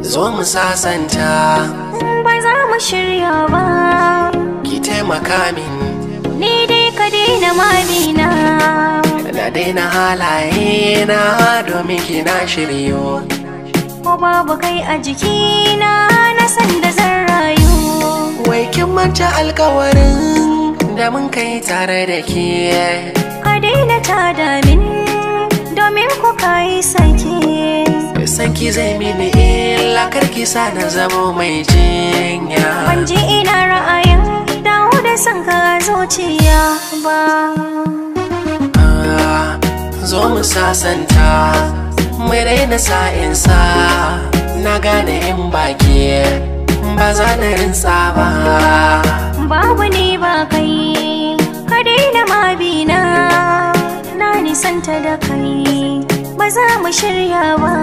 zo mu sasanta ba za mu shirya ba ki taimaka min ni dai ka daina mamina na daina halaye na domin ki na shiryo ko babu kai a jikina na san da zan rayu wai kin manta alkawarin da mun kai tare da ke ka daina tada min domin ku kai sake sanki zai mini illa karki sa na zamo mai jinya ban ji ina ra'ayin dawo da son ka zuciya ba Ah, zo mu sasanta mu daina sa'insa na gane in baki ba za na rinsa ba babu ni ba kai ka daina mabina na nisanta da kai ba za mu shirya ba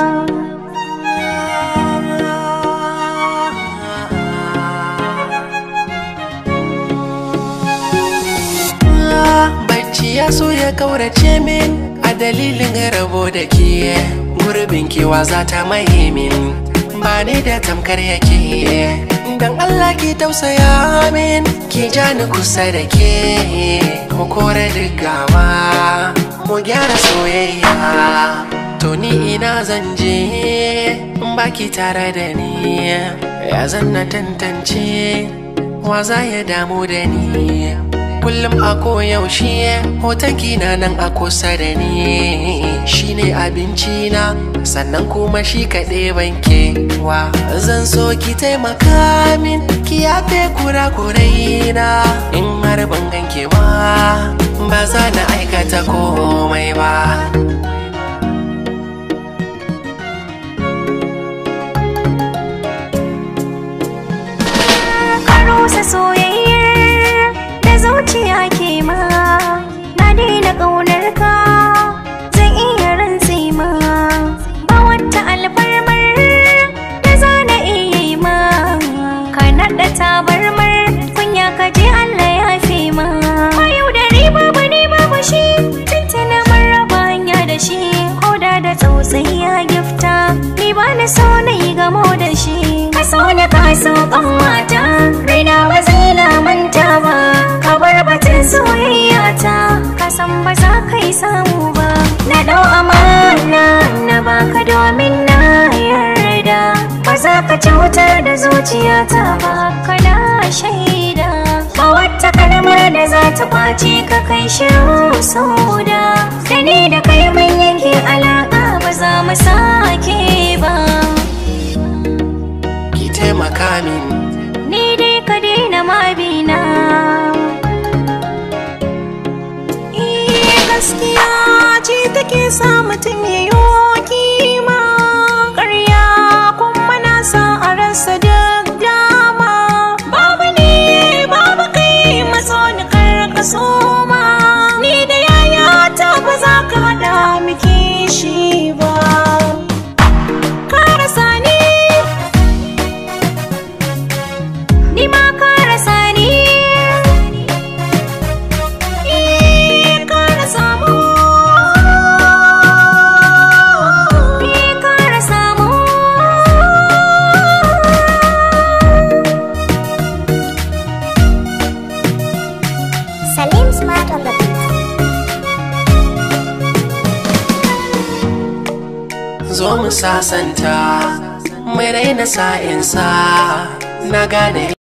Ah, bacci ya so ya kaurace min a dalilin rabo da ke gurbin kewa za ta maye min ba ni da tamkar yake dan Allah ki tausaya min ki ja ni kusa da ke mu kore gawa mu gyara soyayya to ni ina zan je in baki tare da ni ya zan na tantance wa za ya damu da ni kullum a koyaushe hoton na nan a kusa da ni shine abinci na sannan kuma shi kaɗai banke wa zan so ki taimaka min ki yafe kura-kurai na in har ban ganke ba ba za na aikata komai ba ka rusa soyayyar da zuciya ke ma na daina ƙaunar ka zan iya rantse ma ba wata alfarmar da za na iya yi ma ka naɗa tabarmar kunya ka je Allah ya fi ma ba yau da riba ba ne babu shi tuntuna mun raba hanya da shi ko da da tsautsayi ya gifta ni ba ni so na yi gamo da shi ka so ni ka so ƙanwata raina ba zai lamanta ba ka bar batun soyayya ta ka san ba za ka yi samu ba na dau amana na baka domin na yarda ba za ka cutar da zuciyata ba kana shaida ba wata kalmar da za ta kwace ka kai shiru sauda da ni da kai mun yanke alaƙa ba za mu sake ba ki taimaka min ni dai ka daina mabina Iya gaskiya ce take sa mutum ya yi kima ƙarya kuma na sa a rasa duk dama babu ne babu kai matso ni karka soma ni da yaya ta ba za ka haɗa miki shi ba ka rasa ni ni ma ka rasa ni iya ka rasa mu ni ka rasa mu Salim Smart on the beat. zo mu sasanta mai raina sa'insa na gane